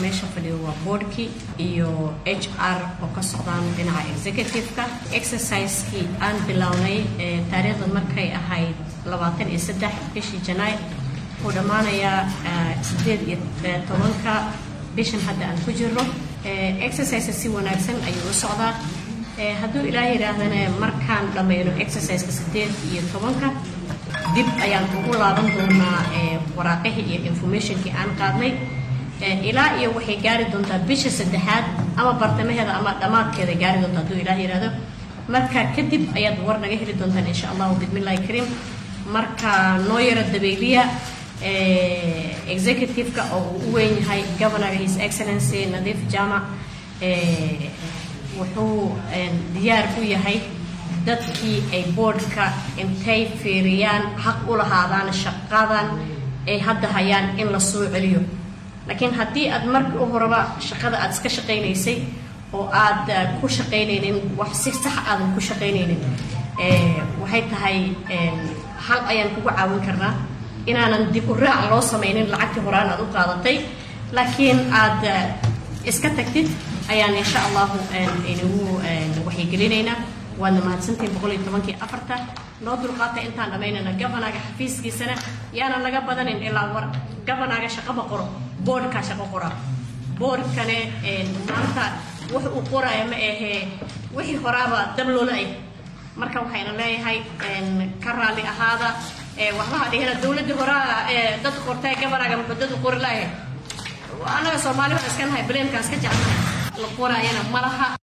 meesha fadhiyo waa boardkii iyo h r oo ka socdaan dhinaca executive-ka exercisekii aan bilownay taariikhda markay ahayd labaatan iyo saddex bishii janaay wuxuu dhammaanayaa sideed iyo tobanka bishan hadda aan ku jirno exercise si wanaagsan ayuu u socdaa hadduu ilaah yidhaahdana markaan dhammayno exerciseka sideed iyo tobanka dib ayaan ugu laaban doonaa waraaqihii iyo informationkii aan qaadnay ilaa iyo waxay gaari doontaa bisha saddexaad ama bartamaheeda ama dhammaadkeeda gaari doonta hadduu ilaah yidhaahdo marka kadib ayaad war naga heli doontaan insha allahu bismillahi kariim marka noo yaro dabayliya executive-ka oo uu u weyn yahay governorga his excellency nadiif jamac wuxuu diyaar u yahay dadkii ay boardka intay fiiriyaan xaq u lahaadaan shaqadan ay hadda hayaan in la soo celiyo laakiin haddii aad markii u horeba shaqada aad iska shaqaynaysay oo aad ku shaqaynaynin wax si sax aadan ku shaqaynaynin waxay tahay hal ayaan kugu caawin karnaa inaanan dib u raac loo samaynin lacagtii horaan aad u qaadatay laakiin aad iska tagtid ayaan insha allahu inagu waxyigelinaynaa waadna mahadsantihin boqol iyo tobankii afarta noo dulqaata intaan dhammaynana governaga xafiiskiisana yaanan laga badanin ilaa war governaga shaqaba qoro boardkaa shaqo qora boardkane maanta wax uu qoraya ma ahee wixii horaaba dab loola ay marka waxayna leeyahay ka raalli ahaada waxbaha dhihina dowladda horaa dad qortay governaga muxuu dad u qori lahay annaga soomaali baan iska nahay baleemkaan iska jeclahay la qoraayana ma laha